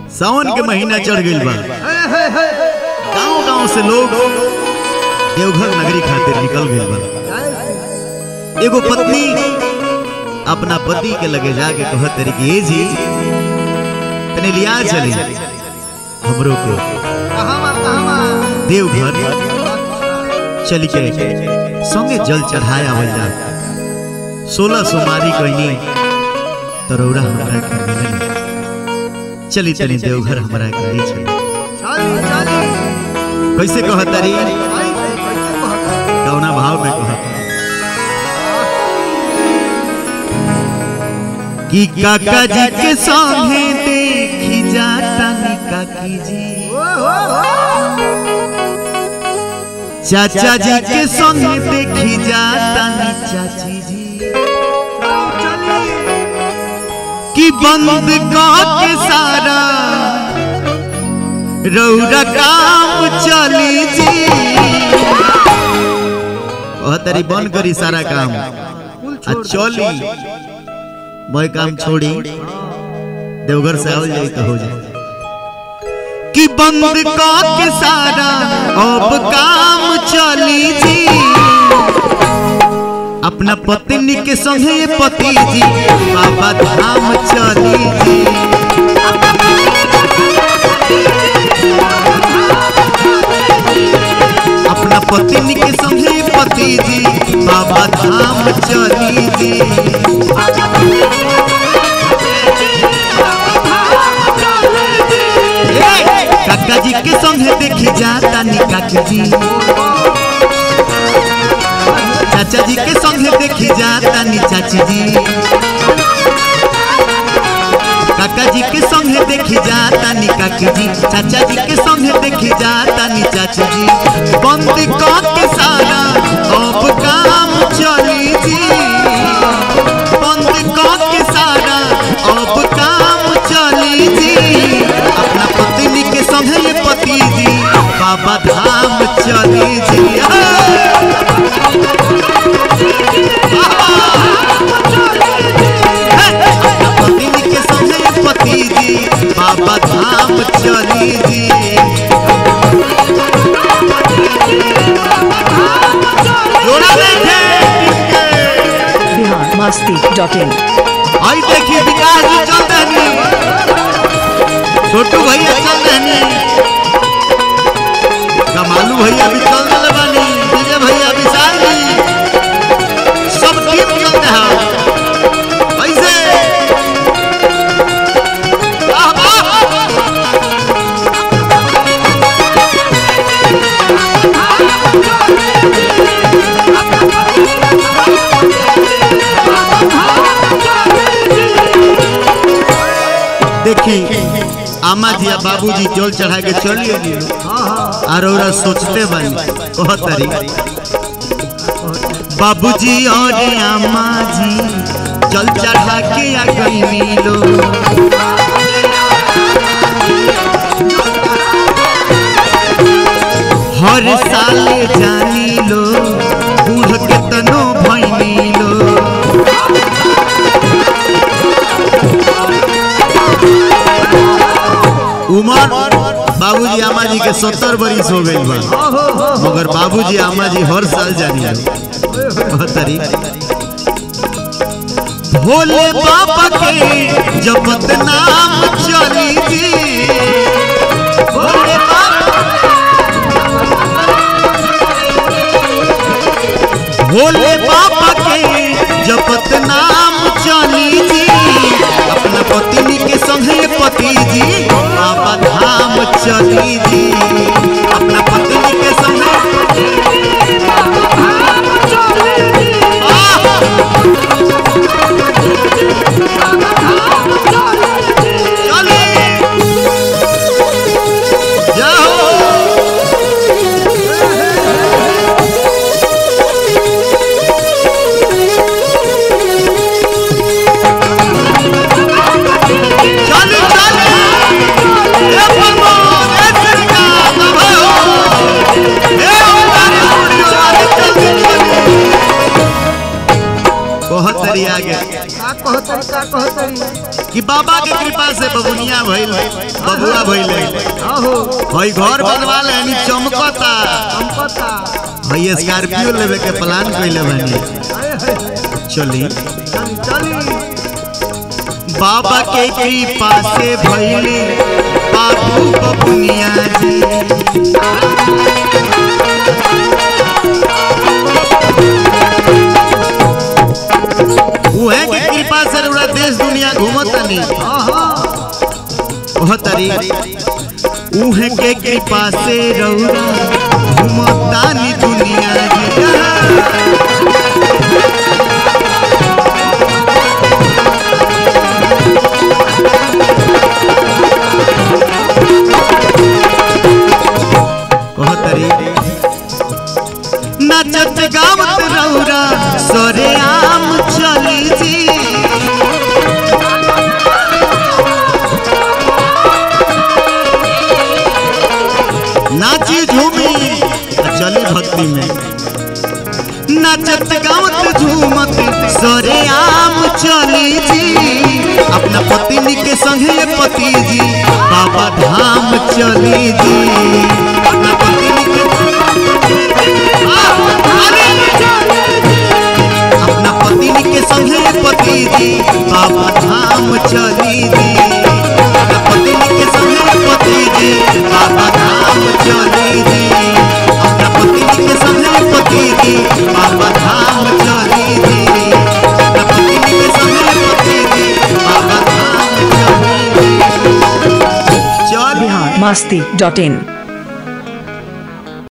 सावन के महीना चढ़ गइल बा गांव गांव से लोग देवघर नगरी खातिर निकल गइल बा एगो पत्नी अपना पति के लगे जाके कहत तरी कि ए जी तने लिया चली हमरो के देवघर चली के संगे जल चढ़ाए आवल जा सोलह सोमारी कहनी तरौरा हमरा के मिलल चली तनी देवघर हमरा के ले चली कैसे कहत तारी कौना भाव में कहत कि काका जी के संगे देखी जाता नी काकी जी चाचा जी के संगे देखी जाता नी चाची जी कि बंद के सारा रौरा काम चली जी तरी बंद करी सारा काम आ चली मैं काम छोड़ी देवघर से आवल जाई तो हो जाए कि बंद के सारा अब काम चली जी अपना पत्नी के संगे पति जी बाबा धाम चली जी अपना पत्नी के संगे पति जी बाबा धाम चली जी काका जी के संगे देखी जाता नी काकी जी चाचा जी के संगे देखी जाता नी चाची जी काका जी के संगे देखी जाता नी काकी जी चाचा जी के संगे देखी जाता नी चाची जी बंद के सारा अब काम चली जी बंद के सारा अब काम चली जी अपना पत्नी के संगे पति जी बाबा धाम चली जी पत्नी के संगे पति जी बाबा धाम चली जी जोड़ा देखे बिहार मस्ती डॉट इन आई देखिए विकास जी चल रहनी छोटू भैया चल रहनी कमालू भैया भी चल रहे बानी विजय भैया विशाल जी सब टीम चल रहा ऐसे वाह, वाह। देखी आमा जी आ बाबूजी जल चढ़ा के चलिए नी और ओरा सोचते बानी कहत तारी बाबूजी और आमा जी जल चढ़ा के आ गई मिलो हर साल जानी लो बूढ़ के तनो भैनी लो उमर बाबूजी आमा जी के सत्तर बरिस हो गई बा मगर बाबूजी आमा जी हर साल जानी तरी भोले बाबा के जपत नाम चली जी भोले बाबा भोले बाबा के जपत नाम चली जी अपना पत्नी के संगे पति जी बाबा धाम चली जी अपना पत्नी के संगे आह! चली बबुनिया भइल बबुआ भइले आहो हई घर बनवा ले नी चमकता हम पता हई स्कॉर्पियो लेवे के प्लान कइले बानी आए हाय चली चली चली बाबा के कृपा से भइली बाबू बबुनिया जी उहे के कृपा से पूरा देश दुनिया घूमतनी आहा ओह तरी उहे के कृपा से रौरा घूमतानी दुनिया जी ओह तरी नचत गावत रौरा सरे आम चली जी नाची झूमी आ चली भक्ति में नचत गावत झूमत सरे आम चली जी अपना पत्नी के संगे पति जी बाबा धाम चली जी अपना पत्नी के आ, अरे! अपना पत्नी के संगे पति जी बाबा धाम चली जी अपना पत्नी के संगे पति जी बाबा धाम चली जी अपना पत्नी के संगे पति जी बाबा धाम चली जी अपना पत्नी के संगे पति जी बाबा धाम चली जी चल बिहार मस्ती डॉट इन